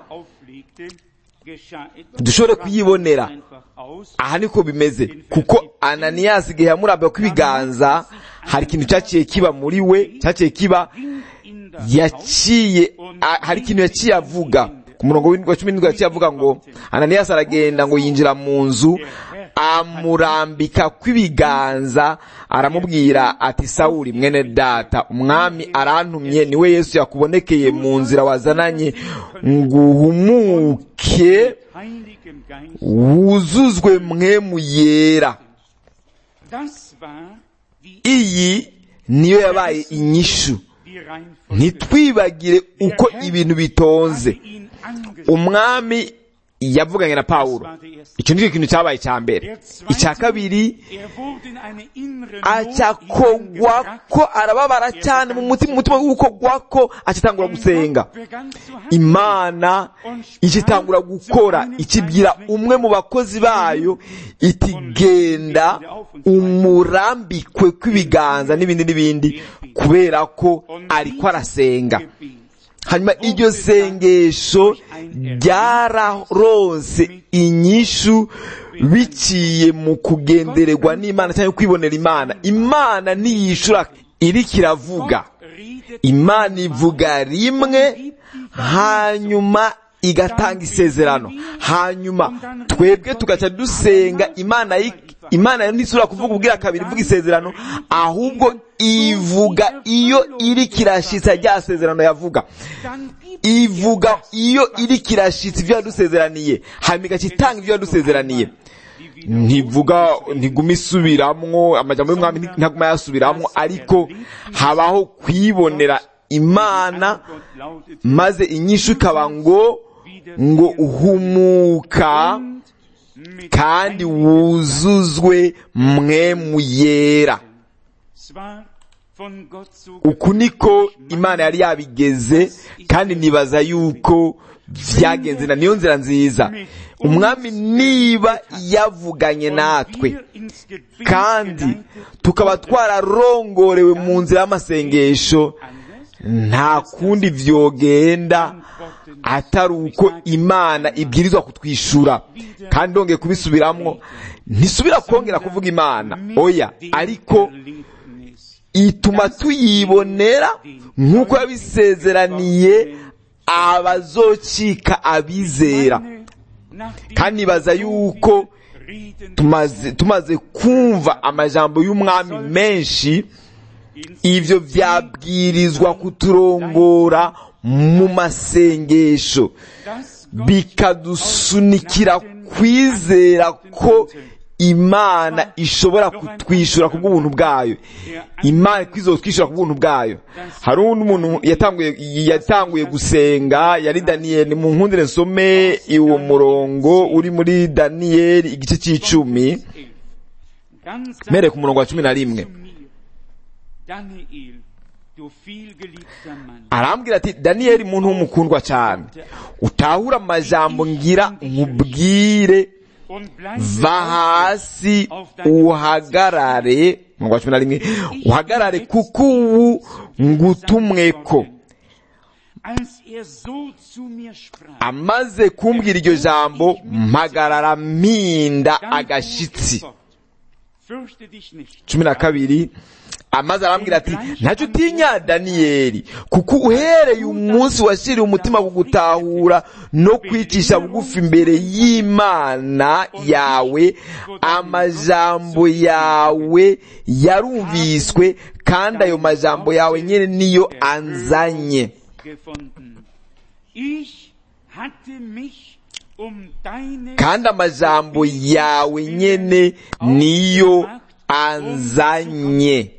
dushobore kuyibonera aha niko bimeze kuko ananiyasi igihe yamurambiwe ko ibiganza hari ikintu cyaciye kiba muri we cyaciye kiba yaciye hari ikintu yaciye avuga ku murongo wa cumi n'indwi yaciye avuga ngo ananiyasi aragenda ngo yinjira mu nzu amurambika kw'ibiganza aramubwira ati sawuri mwene data umwami arantumye niwe yesu yakubonekeye mu nzira wazananye ngo uhumuke Heiligem Geist. wuzuzwe mwemu yera Das war die, iyi niyo yabaye inyishu die Reihenfolge. ntitwibagire uko ibintu bitonze Hatte ihn angesprochen. umwami yavuganye na pawulo Das war der erste. icyo nicyo kintu cyabaye icya mbere Der zweite, icya kabiri er wurde in eine innere acyakogwa hineingebracht. ko arababara cyane mu mutima mu mutima w'ukogwa ko acitangura Und gusenga Gott begann zu handeln. imana ikitangura gukora ikibwira umwe mu bakozi bayo iti genda umurambikwe kw'ibiganza n'ibindi n'ibindi kubera ko ariko arasenga Gebet. hanyuma iryo sengesho ryararonse inyishu biciye mu kugendererwa n'imana cyangwa kwibonera imana imana ntiyishura iriko iravuga Redet imana ivuga rimwe hanyuma igatanga isezerano hanyuma twebwe tugaca dusenga imana yi- imana yo ntisubira kuvuga ubwira kabiri ivuga isezerano ahubwo ivuga iyo iriko irashitsa rya sezerano yavuga dann gibt ivuga iyo iriko irashitsa ibyo yadusezeraniye hanyuma igaca itanga ibyo yadusezeraniye ntivuga ntiguma isubiramwo amajambo y'umwami ntaguma yasubiramwo ariko habaho kwibonera imana Gott lautet maze inyishu ikaba ngo ngo uhumuka mit kandi wuzuzwe mwemu yera zwar von Gott so uku niko imana yari yabigeze kandi nibaza yuko vyagenze na niyo nzira nziza umwami niba yavuganye natwe wir ins Gebet kandi geleitet, tukaba twararongorewe mu nzira y'amasengesho anders nta kundi vyogenda atari uko imana ibwirizwa kutwishura kandi ndongeye kubisubiramwo ntisubira kongera kuvuga imana oya ariko Erlebnis. ituma tuyibonera nk'uko yabisezeraniye abazocika abizera Nach dem kandi nibaza yuko Reden tumaze tumaze kumva amajambo y'umwami menshi ivyo vyabwirizwa kuturongora mu masengesho das bikadusunikira kwizera ko imana ishobora kutwishyura ku bw'ubuntu bwayo imana kwizotwishyura ku bw'ubuntu bwayo hari undi muntu yatanguye yatanguye gusenga yari daniyeli mu nkundire nsome uwo murongo uri muri daniyeli igice cy'icumi Dann sagt mere ku murongo wa cumi na rimwe zu mir, Daniel, du vielgeliebter Mann, arambwira ati daniyeli muntu w'umukundwa cyane utahura amajambo ngira nkubwire und bleib va hasi uhagarare umurongo wa cumi na rimwe uhagarare kuko ubu ngutumweko als er so zu mir sprach, amaze kumbwira iryo jambo mpagarara mpinda dann agashitsi fuhr er fort. Fürchte dich nicht. cumi na kabiri amaze arambwira ati ntacyo utinya daniyeli kuko uhereye umunsi washyiriye umutima ku gutahura no kwicisha bugufi imbere y'imana yawe amajambo yawe yarumviswe kandi ayo majambo yawe nyine niyo anzanye gefunden. Ich hatte mich um deine kandi amajambo yawe nyene niyo anzanye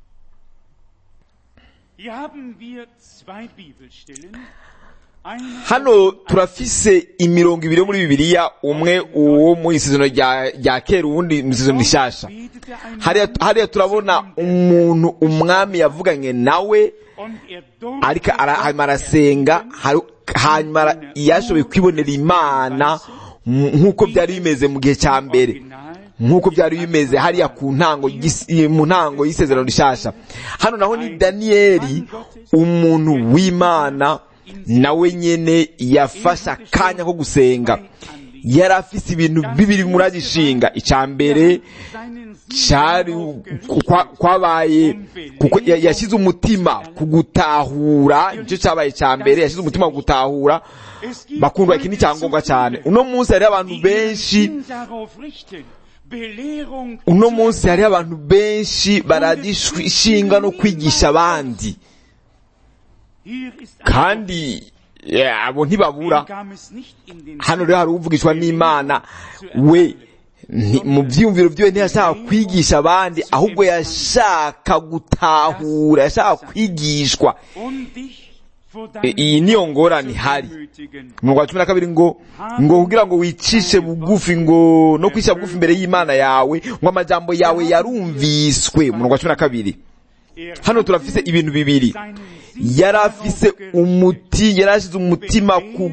Hier haben wir zwei Bibelstellen. Eine hano turafise imirongo ibiri yo muri bibiliya umwe uwo mu isezerano rya rya kera uwundi mu isezerano rishasha betete ein hariya hariya turabona umuntu umwami yavuganye nawe und er durfte ariko ara- hanyuma arasenga hari- hanyuma ara- yashoboye kwibonera imana m- nk'uko byari bimeze mu gihe cya mbere Original nk'uko byari bimeze hariya ku ntango y'isi- mu ntango y'isezerano rishasha hano naho ni daniyeli umuntu w'imana nawe nyene yafashe akanya ko gusenga yari afise ibintu bibiri muragishinga icya mbere seinen cyari kwa- kwabaye kuko ya- yashyize umutima ku gutahura nicyo cyabaye cya mbere yashyize umutima ku gutahura bakundwa iki ni icyangombwa cyane uno munsi hariho abantu benshi darauf richten. Belehrung uno munsi hariho abantu benshi baragishinga no kwigisha abandi Hier ist ein kandi eh, abo ntibabura kam es nicht in den hano rero hari uvugishwa n'imana we nti- mu byiyumviro byiwe ntiyashaka kwigisha abandi ahubwo yashaka gutahura yashaka kwigishwa und dich vor E, deinem iyi niyo ngorane ihari Demütigen. umurongo wa cumi na kabiri ngo ngo kugira ngo wicishe bugufi ngo no kwicisha bugufi imbere y'imana yawe ngo amajambo yawe yarumviswe umurongo wa cumi na kabiri Er hano turafise ibintu bibiri seinen Sinn yari afise umuti yari ashize umutima ku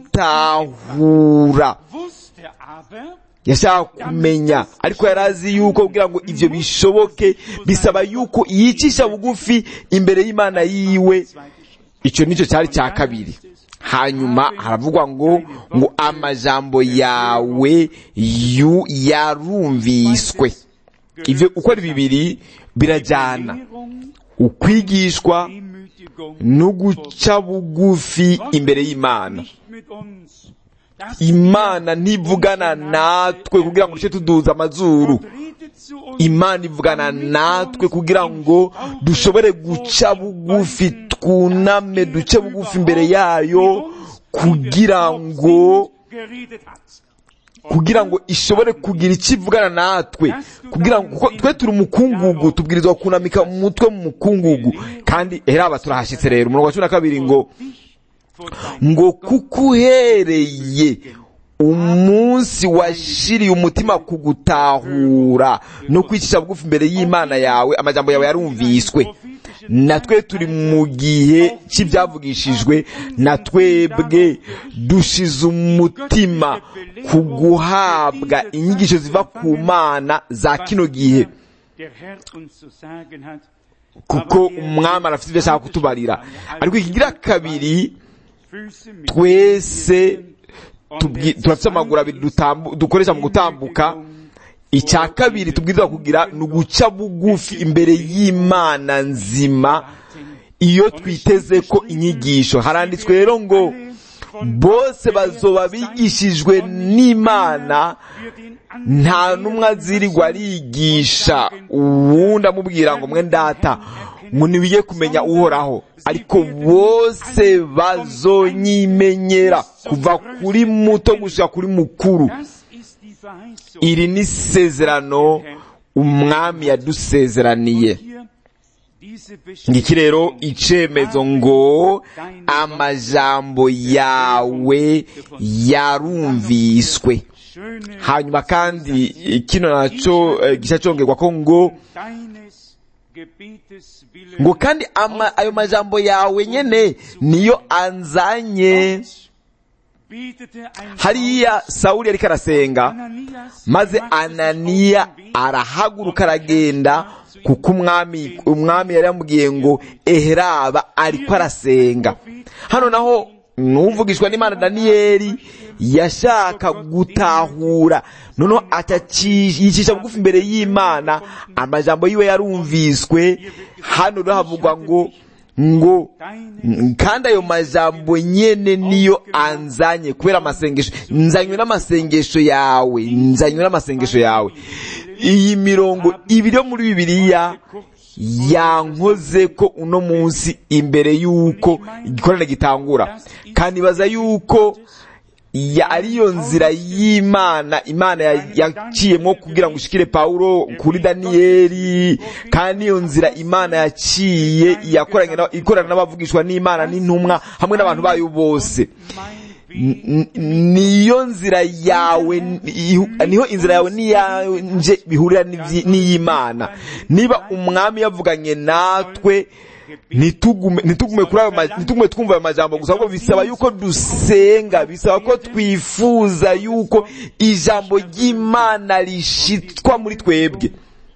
gutahura wusste aber, yashaka kumenya ariko yari azi yuko kugira ngo ivyo bishoboke bisaba yuko yicisha bugufi imbere y'imana yiwe icyo nicyo cyari cya kabiri hanyuma haravugwa ngo ngo amajambo yawe yu yarumviswe ivyo uko ari bibiri birajyana Belehrung, ukwigishwa Demütigung, no guca bugufi imbere y'imana nicht mit uns. Das imana ntivugana natwe kugira ngo duce tuduza amazuru redet zu uns imana ivugana natwe kugira ngo dushobore guca bugufi twuname duce bugufi imbere yayo kugira ngo geredet hat. kugira ngo ishobore kugira icyo ivugana natwe kugira ngo kuko twe turi umukungugu tubwirizwa kunamika umutwe mu mukungugu kandi heraba turahashyitse rero umurongo wa cumi na kabiri ngo Vor deinem ngo kuko uhereye umunsi washiriye umutima ku gutahura no kwicisha bugufi imbere y'imana yawe amajambo yawe yarumviswe natwe turi mu gihe cy'ibyavugishijwe na twebwe dushize umutima ku guhabwa inyigisho ziva ku mana za kino gihe der Herr uns zu sagen hat, kuko umwami arafite ibyo ashaka kutubarira ariko ikigira kabiri Füße mit twese tubwi- turafite amaguru abiri dutambu- dukoresha mu gutambuka icya kabiri tubwirizwa kugira ni uguca bugufi imbere y'imana nzima iyo twiteze ko inyigisho haranditswe rero ngo bose bazoba bigishijwe n'imana nta n'umwe azirirwa arigisha uwundi amubwira ngo mwe ndata ngo ntibige kumenya uhoraho ariko bose bazonyimenyera kuva kuri muto gushika kuri mukuru Das ist die Verheißung. iri ni isezerano umwami yadusezeraniye Hier diese ngiki rero Bestätigung. icemezo ngo amajambo yawe yarumviswe Schöne hanyuma kandi kino naco eh, gisha congerwa ko ngo deines Gebetes willen ngo kandi ama, ayo majambo yawe nyene niyo anzanye betete ein hariya sawuli yariko arasenga Ananias maze machte sich ananiya auf den Weg arahaguruka aragenda kuko umwami umwami yari yamubwiye ngo eheraba ariko arasenga hano naho n'uvugishwa n'imana daniyeli yashaka gutahura noneho yicisha bugufi imbere y'imana amajambo yiwe yarumviswe hano rero havugwa ngo ngo kandi ayo majambo nyene niyo anzanye kubera amasengesho nzanywe n'amasengesho yawe nzanywe n'amasengesho yawe iyi mirongo ibiri yo muri bibiliya yankoze ko uno munsi imbere y'uko igikorane gitangura kandi baza y'uko ya ariyo nzira y'imana imana yaciyemo kugira ngo ushikire pawulo kuri daniyeli kandi iyo nzira imana yaciye ikorana n'abavugishwa n'imana n'intumwa hamwe n'abantu bayo bose niyo nzira yawe niho inzira yawe n'iyanje bihurira n'iy'imana niba umwami yavuganye natwe ntitugume kuri ayo ntitugume twumva ayo majambo gusa ahubwo bisaba yuko dusenga bisaba ko twifuza yuko ijambo ry'imana rishitwa muri twebwe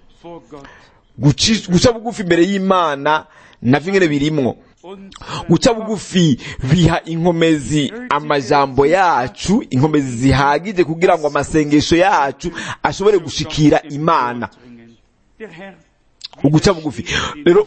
guca bugufi imbere y'imana navyo nyene birimwo guca bugufi biha inkomezi amajambo yacu inkomezi zihagije kugira ngo amasengesho yacu ashobore gushikira imana uguca bugufi rero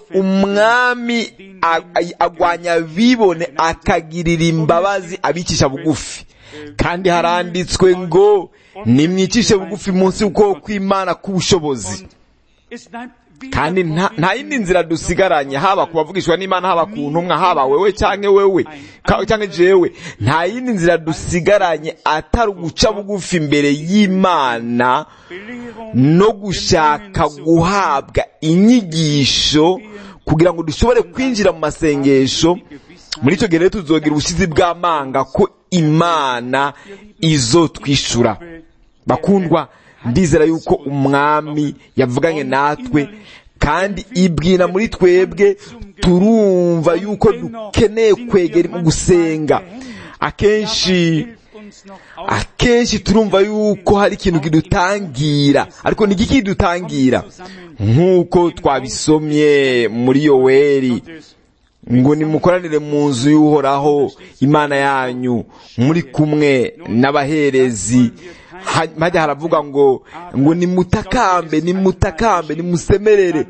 umwami agwanya bibone akagirira imbabazi abicisha bugufi kandi haranditswe ngo nimwicishe bugufi munsi y'ukuboko kw'imana k'ubushobozi kandi nta yindi nzira dusigaranye haba ku bavugishwa n'imana haba ku ntumwa haba wewe cyangwa wewe cyangwa jewe nta yindi nzira dusigaranye atari uguca bugufi imbere y'imana no gushaka guhabwa inyigisho kugira ngo dushobore kwinjira mu masengesho muri icyo gihe rero tuzogira ubushizi bw'amanga ko imana izo twishura bakundwa ndizera yuko umwami yavuganye natwe kandi ibwina muri twebwe turumva yuko dukeneye kwegera mu gusenga akenshi akenshi turumva yuko hari ikintu kidutangira ariko ni iki kidutangira nk'uko twabisomye muri yoweri ngo nimukoranire mu nzu y'uhoraho imana yanyu muri kumwe n'abaherezi hajya haravuga ngo ngo nimutakambe nimutakambe nimusemerere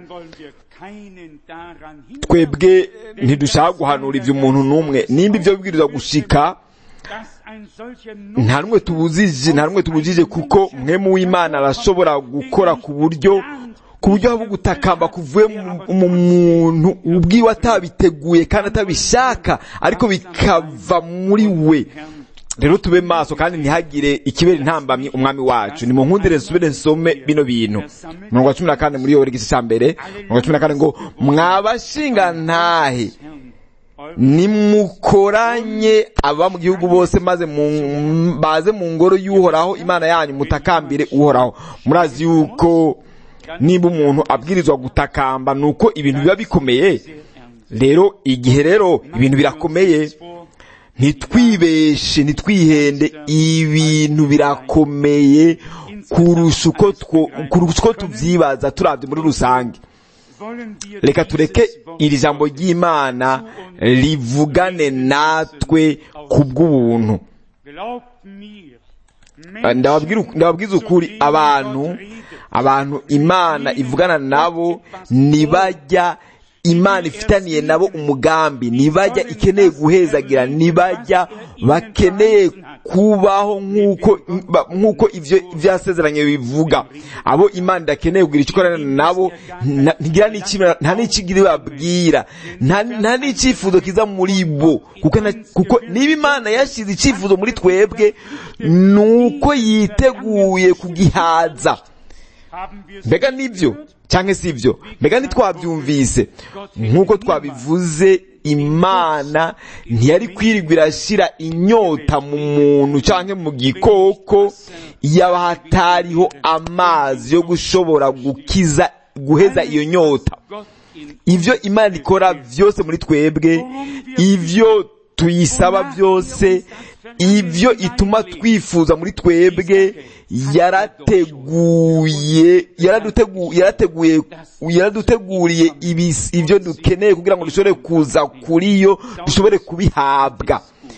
twebwe ntidushaka guhanura ibyo umuntu n'umwe nimba ibyo bibwirizwa gushika nta rumwe tubujije nta rumwe tubujije kuko mwemu w'imana arashobora gukora ku buryo ku buryo haba gutakamba kuvuye mu muntu ubwiwe atabiteguye kandi atabishaka ariko bikava muri we rero tube maso kandi ntihagire ikibera intambamyi umwami wacu ni mu nkundire nsubire nsome bino bintu mirongo wa cumi na kane muri yoweri igice cya mbere mirongo wa cumi na kane ngo mwabashinga ntahe nimukoranye aba mu gihugu bose maze baze mu ngoro y'uhoraho imana yanyu mutakambire uhoraho murazi yuko niba umuntu abwirizwa gutakamba ni uko ibintu biba bikomeye rero igihe rero ibintu birakomeye ntitwibeshe ntitwihende ibintu birakomeye kurusha uko tubyibaza turabye muri rusange reka tureke iri jambo ry'imana rivugane natwe ku bw'ubuntu ndababwiza ukuri abantu abantu imana ivugana nabo ntibajya imana ifitaniye nabo umugambi ntibajya ikeneye guhezagira ntibajya bakeneye kubaho nk'uko ibyo byasezeranye bivuga abo imana idakeneye kugira icyo ikorana nabo nta n'ikigiri babwira nta n'icyifuzo kiza muri bo kuko niba imana yashyize icyifuzo muri twebwe ni uko yiteguye kugihaza mbega nibyo cyangwa si ibyo mbega ntitwabyumvise nk'uko twabivuze imana ntiyari kwirirwa irashyira inyota mu muntu cyangwa mu gikoko yaba hatariho amazi yo gushobora gukiza guheza iyo nyota ibyo imana ikora byose muri twebwe ibyo tuyisaba byose ibyo ituma twifuza muri twebwe yarateguye yarateguye yaraduteguriye ibyo dukeneye kugira ngo dushobore kuza kuri yo dushobore kubihabwa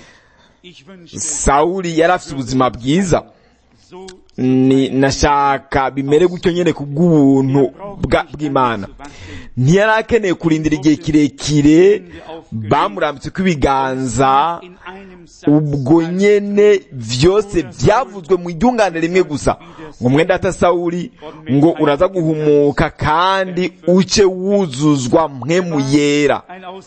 sawuri yari afite ubuzima bwiza ni nashaka bimere gutyo nyine ku bw'ubuntu bw'imana ntiyari akeneye kurindira igihe kirekire bamurambitse ko ibiganza ubwo nyene byose byavuzwe mu ryungane rimwe gusa ngo mwenda ata sawuri ngo uraza guhumuka kandi uce wuzuzwa mwe mu yera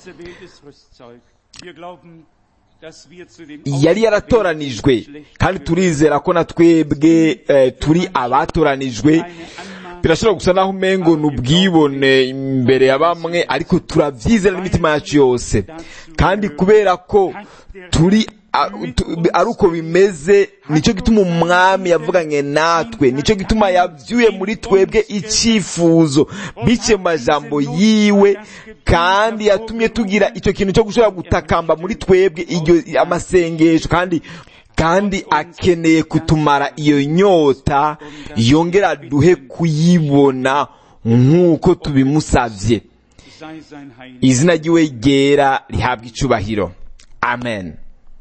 yari yaratoranijwe kandi turizera ko na twebwe turi abatoranijwe birashobora gusa naho umengo ni ubwibone imbere ya bamwe ariko turabyizera n'imitima yacu yose kandi kubera ko turi ari uko bimeze nicyo gituma umwami yavuganye natwe nicyo gituma yabyuye muri twebwe icyifuzo biciye mu majambo yiwe kandi yatumye tugira icyo kintu cyo gushobora gutakamba muri twebwe iryo amasengesho kandi kandi akeneye kutumara iyo nyota yongera duhe kuyibona nk'uko tubimusabye izina ry'iwe ryera rihabwa icubahiro amen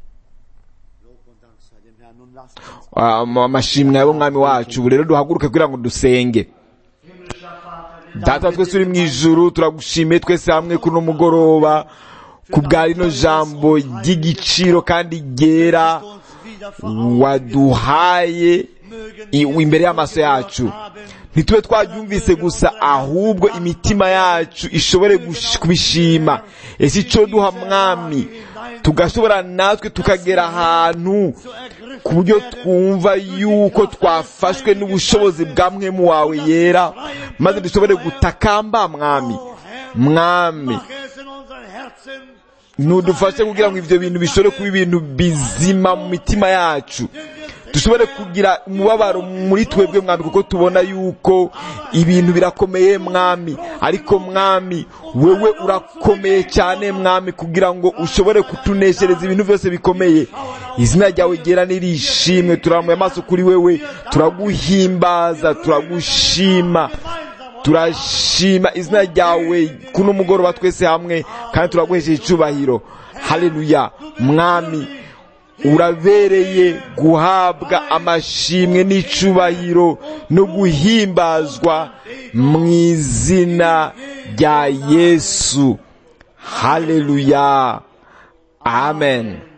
amashimwe y'umwami wacu ubu rero duhaguruke kugira ngo dusenge data twese uri mu ijuru turagushimiye twese hamwe kuri uno mugoroba ku bwa rino jambo ry'igiciro kandi ryera waduhaye imbere y'amaso yacu ntitube twabyumvise gusa ahubwo imitima yacu ishobore kubishima ese icyo duha mwami tugashobora natwe tukagera ahantu ku buryo twumva yuko twafashwe n'ubushobozi bwa mwemu wawe yera maze dushobore gutakamba mwami mwami ntudufashe kugira ngo ibyo bintu bishobore kuba ibintu bizima mu mitima yacu dushobore kugira umubabaro muri twebwe mwami kuko tubona yuko ibintu birakomeye mwami ariko mwami wewe urakomeye cyane mwami kugira ngo ushobore kutuneshereza ibintu byose bikomeye izina ryawe ryera nirishimwe turamuye amaso kuri wewe turaguhimbaza turagushima turashima izina ryawe kuno mugoroba twese hamwe kandi turaguhesheje icyubahiro haleluya mwami urabereye guhabwa amashimwe n'icubahiro no guhimbazwa mu izina rya yesu haleluya amen